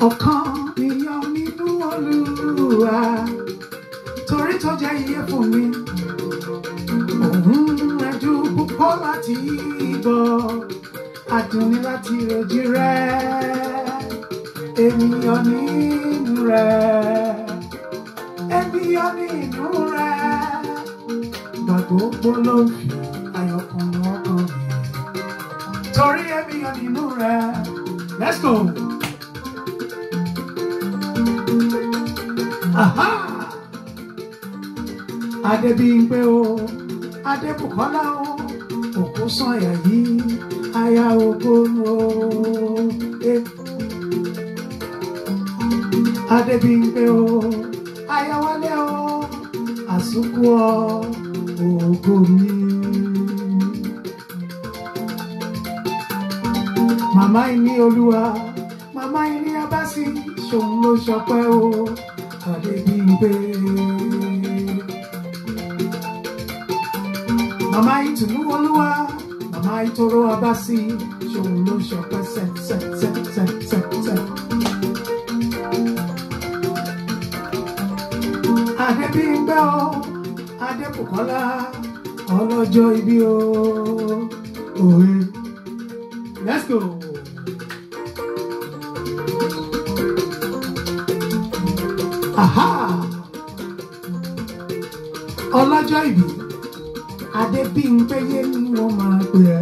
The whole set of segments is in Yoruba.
ọkàn mi yọ nínú olúwa torí tó jẹ́ iye fún mi òun ẹjú púpọ̀ láti gbọ́ adùnní láti rojú rẹ̀ ènìyàn nínú rẹ̀ ènìyàn nínú rẹ̀ gbàgbọ́ ló ń fi ayọ̀kùn ọkàn mi torí ènìyàn nínú rẹ̀ let's go. Aha! Adébímpé o, Adébùkọ́lá o, òkú sànyà yìí, aya ògbónú o. Eh. Adébímpé o, aya wálé o, àsùnkú ọ, ògo mi. Màmá ìní olúwa, màmá ìní abásí, ṣòun ló ṣọpẹ́ o, Adébímpé. Màmá ìtùnú olúwa, màmá ìtòrò abásí, ṣòun ló ṣọpẹ́ sẹ́ sẹ́ sẹ́ sẹ́ sẹ́ sẹ́. Adébímpé o, Adébùkọ́lá, ọlọ́jọ́ ibi o, òwe. Let's go. Aha! Ọlọ́jọ́ ìbí, Adébímpéyé ni wọ́n máa pè ẹ́.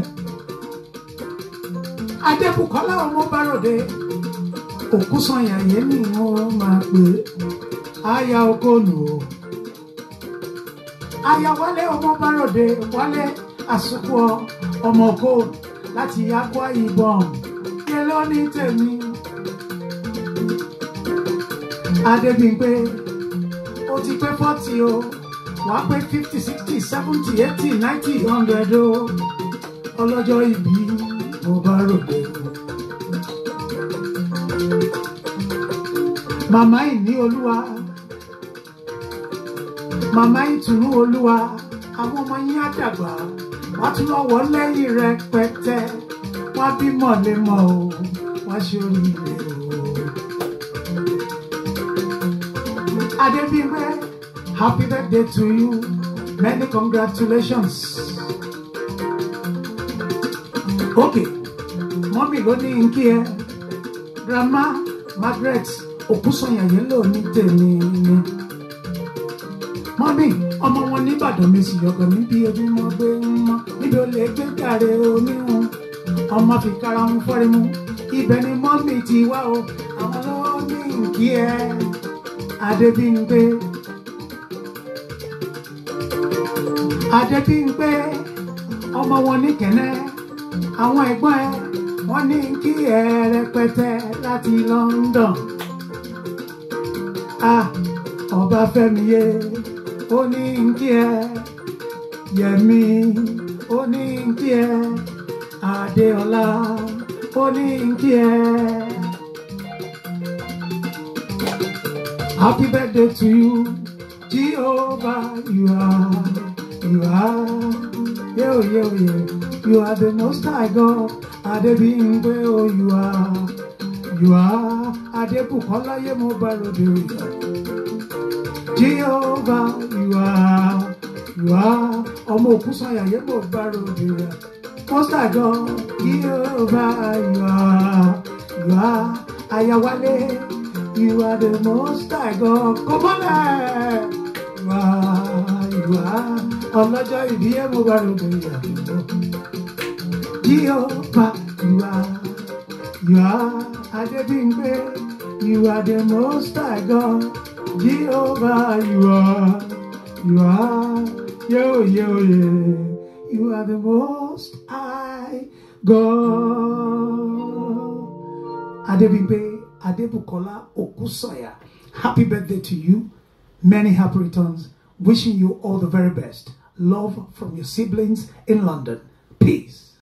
Adébùkọ́lá ọmọ Bárọ̀dé, Òkúsanyàyé ni wọ́n máa pè é. Aya Okonu o. Aya Wálé ọmọ Bárọ̀dé, Wálé Àsùkò ọmọ Oko láti Akwa Ibom. Yẹ ló ní tèmi. Adébímpé, ó ti pé fọ́tì o, wàá pé fifty, sixty, seventy, eighty, ninety, hundred o. Ọlọ́jọ́ ìbí mo bá ròde o. Màmá ìní olúwa, màmá ìtùnú olúwa, àwọn ọmọ yín á dàgbà, wọ́n tún lọ́wọ́ lẹ́yìn rẹpẹtẹ, wọ́n á bímọ lémọ̀ o, wọ́n á ṣe oríire o. Adébímpé, happy birthday to you. Many congratulations. Okay, mọ́mí ló ní nkí ẹ. Grandma Margaret Òkúsanyàyé ló ní tèmi ni. Mọ́mí, ọmọ wọn nìbàdàn mi sì yọ̀gàn níbi ojúmọ́ gbé ń mọ́. Níbi olè gbé jàre oníhun. Ọmọ fi kára ń fọ́rí mu. Ibẹ̀ ni mọ́mí ti wá o. Àwọn ló ní nkí ẹ. Adébímpé. Adébímpé ọmọ wọn ní kẹ́nẹ́ àwọn ẹ̀gbọ́n ẹ wọ́n ní kí ẹ rẹpẹtẹ láti London. Ah, ọba Fẹ́mi yé ó ní kí ẹ Yẹmi ó ní kí ẹ Adéọlá ó ní kí ẹ. Happy birthday to you, Jehovah. You are, you are, yo, yo, yo. You are the most high God. Adébímpé, oh, you are, you are. Adébùkọ́lá yé mo bá ròde òyà. Jehovah, you are, you are. Ọmọ Òkúsanyà yé mo bá ròde òyà. Most high God, Jehovah, you are, you are. Ayáwálé. You are the most high God. Come on, eh. You are, you are. Ọlọ́jọ́ ìbí ẹ̀ mo bá rògbò ìyàwó. Jehovah, you are, you are. Adébímpé, you are the most high God. Jehovah, you are, you are. Yo, yo, yo. You are the most high God. Adébímpé. Adebukola Okusanya. Happy birthday to you. Many happy returns. Wishing you all the very best. Love from your siblings in London. Peace.